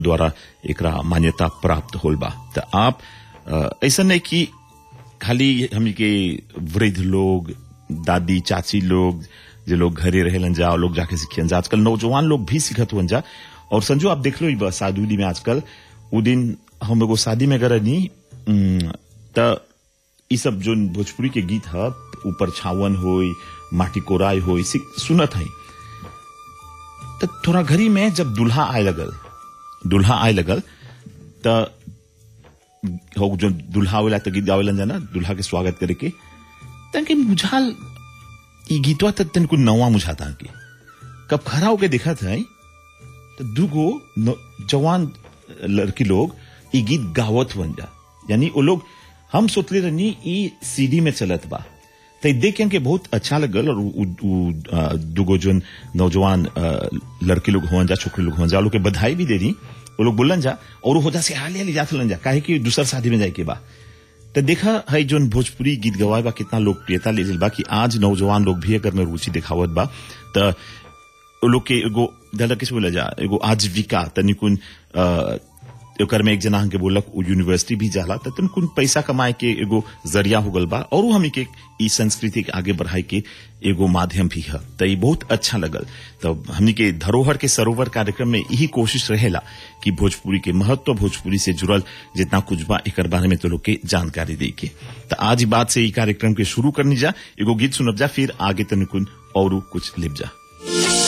द्वारा एकरा मान्यता प्राप्त होल बा त आप अ, ऐसा नहीं कि खाली हमनी के वृद्ध लोग दादी चाची लोग जे लोग घरे रहेलन जा और लोग जाके सीखियन जा आजकल नौजवान लोग भी सीखत हुअन जा और संजू आप देख लो ई बा शादी में आजकल उ दिन हम एगो शादी में गए नी त ई सब जो भोजपुरी के गीत ह ऊपर छावन होई माटी कोराई होई सी- सुनत हई त थोड़ा घरी में जब दुल्हा आए लगल दुल्हा आए लगल त हो जो दुल्हा आवेला त गीत गावेलन जाना दुल्हा के स्वागत करे के तनके बुझाल ई गीतवा त तनको नवा मुझाता के कब खड़ा होके देखा था तो दुगो न- जवान लड़की लोग ई गीत गावत बन जा यानी वो लोग हम सोचले रहनी ई सीडी में चलत बा तो ई देख के हमके बहुत अच्छा लगल और उ, उ, आ, दुगो जोन नौजवान आ, लड़के लोग होवन जा छोकरे लोग होवन जा वो लोग के बधाई भी दे दी वो लोग बोलन जा और वो होजा से हाल हाल जात लन जा काहे कि दूसर शादी में जाए के बा तो देखा है जोन भोजपुरी गीत गवाए बा कितना लोकप्रियता ले बा कि आज नौजवान लोग भी अगर में रुचि दिखावत बा तो वो लोग के एगो दादा किस बोला जा एगो आजीविका तनिकुन अ, ओकर में एक जना हमके बोलक उ यूनिवर्सिटी भी जाला त तनिकुन पैसा कमाए के एगो जरिया हो गल बा और उ हमनी के ई संस्कृति के आगे बढ़ाए के एगो माध्यम भी है त ई बहुत अच्छा लगल तो हमनी के धरोहर के सरोवर कार्यक्रम में यही कोशिश रहेला कि भोजपुरी के महत्व भोजपुरी से जुड़ल जितना कुछ बा एकर बारे में तो लोग के जानकारी दे के त आज ई बात से ई कार्यक्रम के शुरू करनी जा एगो गीत सुनब जा फिर आगे तनिकुन और कुछ लिप जा